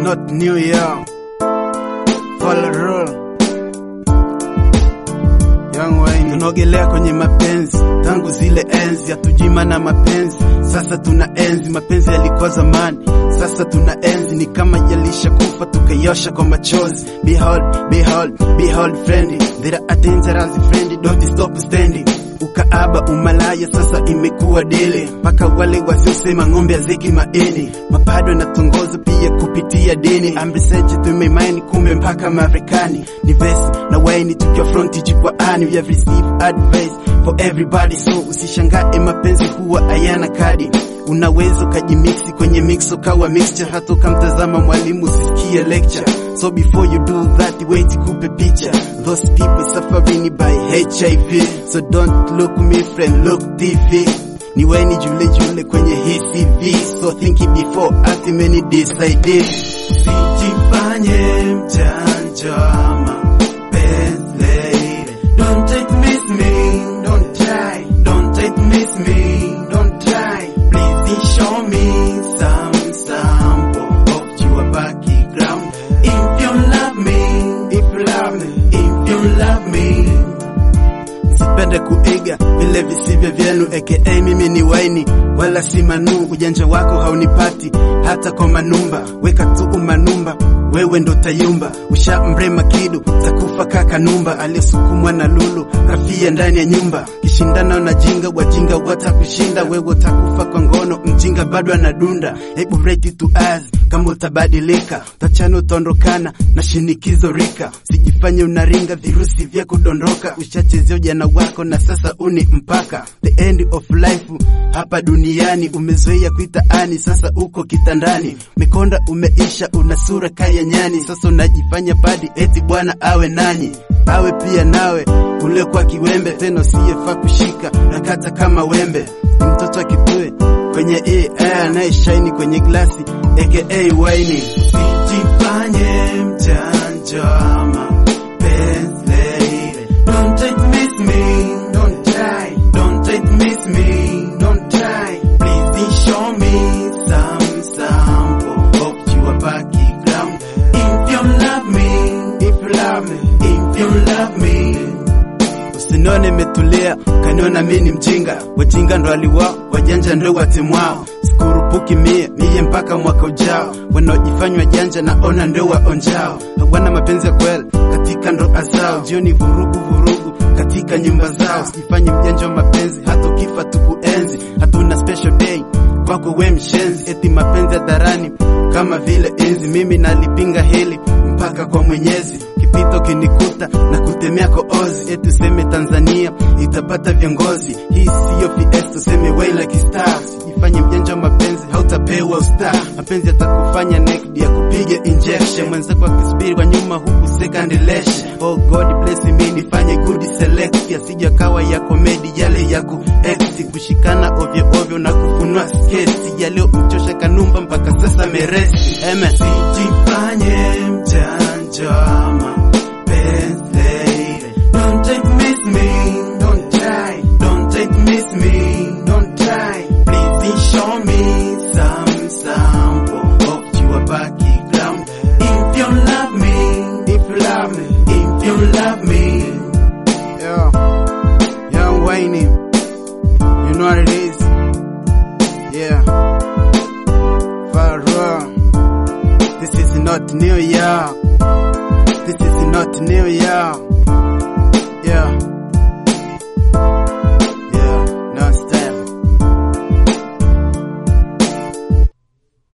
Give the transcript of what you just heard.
not New Year. Follow rule. Young Wayne. Tunaogelea kwenye mapenzi tangu zile enzi, hatujima na mapenzi sasa tuna enzi. Mapenzi yalikuwa zamani, sasa tuna enzi, ni kama yalishakufa tukaiosha kwa machozi. Behold, behold, behold friend, there are dangerous friend, don't stop standing Ukaaba umalaya sasa imekuwa dele, mpaka wale wasiosema ng'ombe aziki maini, mapado natongoza pia kupitia dini. Amriseji tumeimani kumbe mpaka Marekani, ni vesi na waini tukiwa fronti jukwaani. We have received advice for everybody, so usishangae mapenzi huwa hayana kadi. Unaweza ukajimixi kwenye mix ukawa mixture, hata ukamtazama mwalimu usisikie lecture. So before you do that, wait kupe picha. Those people suffering by HIV, so don't look me friend, look TV. Ni weni jule jule kwenye hii CV, so think it before acting many decide. Usijifanye mjanja mapenzi lady. Don't take miss me, don't try. Don't take miss me, don't try. Please show me some sample of your background. If you love me, if you love me, if you love me. Sipende kuiga vile visivyo vyenu, aka mimi ni waini wala si manu. Ujanja wako haunipati hata kwa manumba, weka tu umanumba wewe ndo tayumba. Usha mrema kidu takufa kaka numba, aliyesukumwa na lulu kafia ndani ya nyumba. Kishindana na jinga, wajinga watakushinda, wewe utakufa kwa ngono, mjinga bado anadunda. Hebu rate to us kama utabadilika, utachana utaondokana na shinikizo rika. Sijifanye unaringa virusi vya kudondoka, ushachezea ujana wako na sasa uni mpaka the end of life hapa duniani. Umezoea kuita ani, sasa uko kitandani, mikonda umeisha, una sura kaya nyani, sasa unajifanya badi eti bwana awe nani awe pia nawe ule kwa kiwembe tena usiyefaa kushika na kata kama wembe ni mtoto akitue kwenye hii air anayeshaini kwenye glasi aka waini usijifanye mjanja mapenzi lady. Don't take miss me, don't try. Don't take miss me, don't try. Please show me some sample of your background. If you love me, if you love me, if you love me. Usinione metulia, kaniona mi ni mjinga. Wajinga ndo aliwao, wajanja ndo watimwao. Sikurupuki mie mie mpaka mwaka ujao. Wanaojifanywa janja naona ndo waonjao. Hawana mapenzi ya kweli katika ndoa zao. Jioni vurugu vurugu katika nyumba zao. Sijifanye mjanja wa mapenzi, hata ukifa tukuenzi. Hatuna special day kwako we mshenzi, eti mapenzi hadharani kama vile enzi. Mimi nalipinga hili mpaka kwa Mwenyezi kipito kinikuta na kutemea koozi, eti useme Tanzania itapata viongozi. Hii siyo fiesta, useme waila kistar. Sijifanye mjanja wa mapenzi, hautapewa usta. Mapenzi yatakufanya naked ya kupiga injection, mwenzako akisubiri kwa nyuma huku second leshe. Oh God bless me, nifanye good select, yasija kawa ya komedi yale ya ku act, kushikana ovyo ovyo na kufunua sketi yaleo mchosha kanumba mpaka sasa meresi. Amen. Sijifanye mjanja mapenzi lady. Don't take miss me, don't try. Don't take miss me, don't try. Please show me some sample of your background. If you love me, if you love me, if you love me. Yeah, young Wayne, you know what it is. Yeah, Farrell. This is not New Year. This is not New Year.